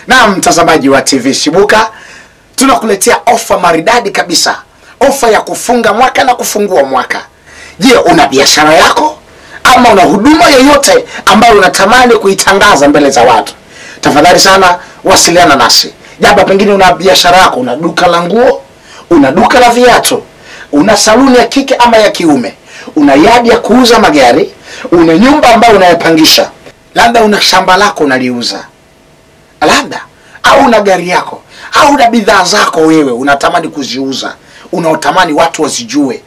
Na mtazamaji wa TV Shibuka, tunakuletea ofa maridadi kabisa, ofa ya kufunga mwaka na kufungua mwaka. Je, una biashara yako ama una huduma yoyote ambayo unatamani kuitangaza mbele za watu? Tafadhali sana wasiliana nasi. Jaba, pengine una biashara yako, una duka la nguo, una duka la viatu, una saluni ya kike ama ya kiume, una yadi ya kuuza magari, una nyumba ambayo unayapangisha, labda una shamba lako unaliuza labda au una gari yako au una bidhaa zako wewe unatamani kuziuza, unaotamani watu wazijue,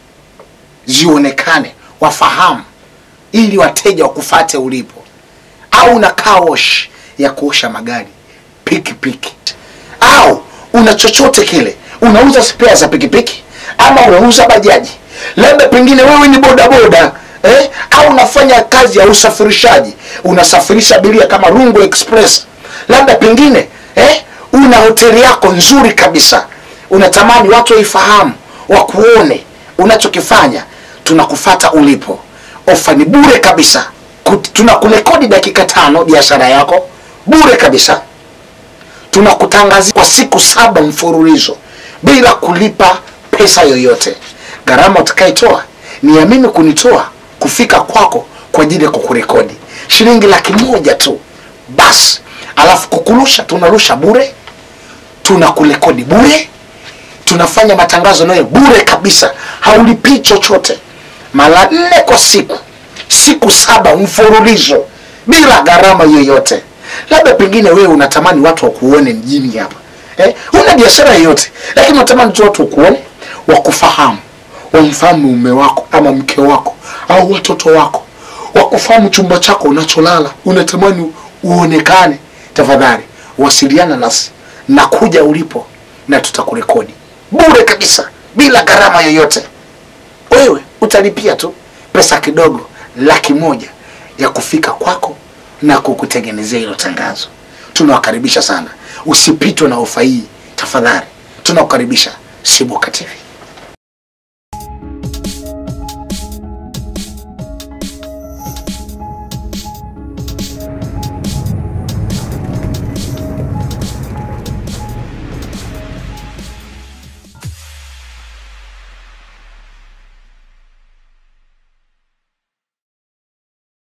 zionekane, wafahamu, ili wateja wakufate ulipo, au una car wash ya kuosha magari, pikipiki, au una chochote kile, unauza spare za pikipiki ama unauza bajaji, labda pengine wewe ni bodaboda eh? au unafanya kazi ya usafirishaji, unasafirisha abiria kama Rungo Express labda pengine eh, una hoteli yako nzuri kabisa, unatamani watu waifahamu, wakuone unachokifanya, tunakufata ulipo. Ofa ni bure kabisa, Kut- tunakurekodi dakika tano biashara yako bure kabisa, tunakutangazia kwa siku saba mfululizo bila kulipa pesa yoyote. Gharama utakaitoa ni ya mimi kunitoa kufika kwako kwa ajili ya kukurekodi, shilingi laki moja tu basi alafu kukurusha tunarusha bure, tunakurekodi bure, tunafanya matangazo nayo bure kabisa, haulipii chochote, mara nne kwa siku, siku saba mfululizo bila gharama yoyote. Labda pengine wewe unatamani watu wakuone mjini hapa eh? Una biashara yoyote, lakini unatamani tu watu wakuone, wakufahamu, wamfahamu mume wako ama mke wako au watoto wako, wakufahamu chumba chako unacholala, unatamani uonekane tafadhali wasiliana nasi na kuja ulipo na tutakurekodi bure kabisa bila gharama yoyote. Wewe utalipia tu pesa kidogo, laki moja ya kufika kwako na kukutengenezea hilo tangazo. Tunawakaribisha sana, usipitwe na ofa hii tafadhali. Tunakukaribisha Shibuka TV.